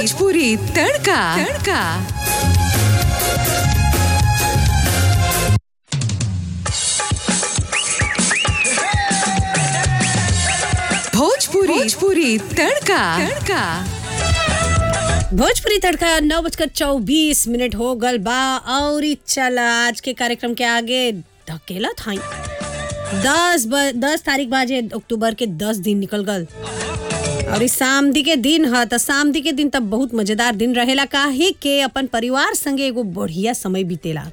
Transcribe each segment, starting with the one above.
भोजपुरी तड़का तड़का भोजपुरी भोजपुरी तड़का तड़का भोजपुरी तड़का नौ बजकर चौबीस मिनट हो गल बा और ई चल आज के कार्यक्रम के आगे ढकेला था दस ब, दस तारीख बाजे अक्टूबर के दस दिन निकल गल और इस सामदी के दिन ह त सामदी के दिन तब बहुत मजेदार दिन रहेला काहे के अपन परिवार संगे एगो बढ़िया समय बीतेला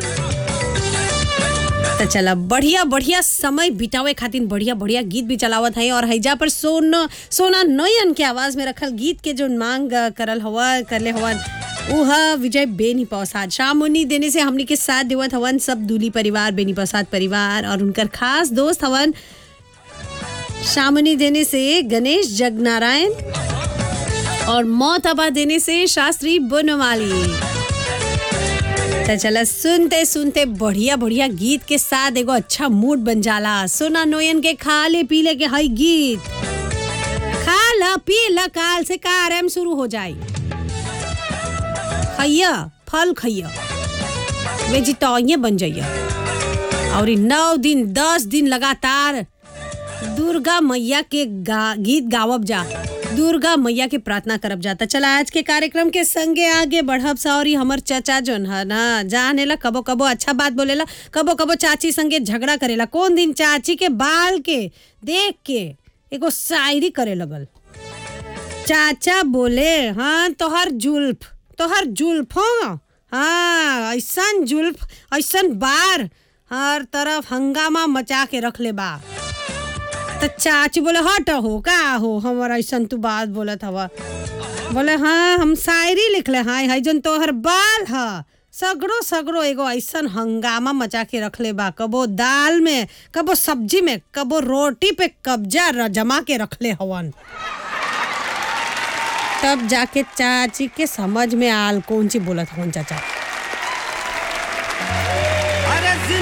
त चला बढ़िया बढ़िया समय बितावे खातिर बढ़िया बढ़िया गीत भी चलावत है और हैजा पर सोन सोना नयन के आवाज में रखल गीत के जो मांग अ, करल हवा करले हवन उह विजय बेनी प्रसाद शामुनी देने से हमनी के साथ देवत हवन सब दूली परिवार बेनी प्रसाद परिवार और उनकर खास दोस्त हवन शामुनी देने से गणेश जगनारायण और मोहतबा देने से शास्त्री बनवाली तो चला सुनते सुनते बढ़िया बढ़िया गीत के साथ एगो अच्छा मूड बन जाला सोना नोयन के खाले पीले के हई गीत खा ल पी ल काल से कारम शुरू हो जाई खैया फल खैया वेजिटेरियन बन जाइया और ई नौ दिन दस दिन लगातार दुर्गा मैया के गा, गीत गावब जा दुर्गा मैया के प्रार्थना करब जाता चला आज के कार्यक्रम के संगे आगे बढ़ब सा और ई हमर चाचा जोन है ना जानेला कबो कबो अच्छा बात बोलेला कबो कबो चाची संगे झगड़ा करेला कौन दिन चाची के बाल के देख के एगो शायरी करे लगल चाचा बोले हाँ तोहर जुल्फ तोहर जुल्फ हो हाँ ऐसन जुल्फ ऐसन बार हर तरफ हंगामा मचा के रख ले बा तो चाची बोले हट हो का हो हमारा ऐसा तू बात बोलत हवा बोले हाँ हम शायरी लिखले हाँ है जन तोहर बाल ह सगड़ो सगड़ो एगो ऐसन हंगामा मचा के रखले बा कबो दाल में कबो सब्जी में कबो रोटी पे कब्जा र- जमा के रखले हवन तब जाके चाची के समझ में आल कौन सी बोलत हवन चाचा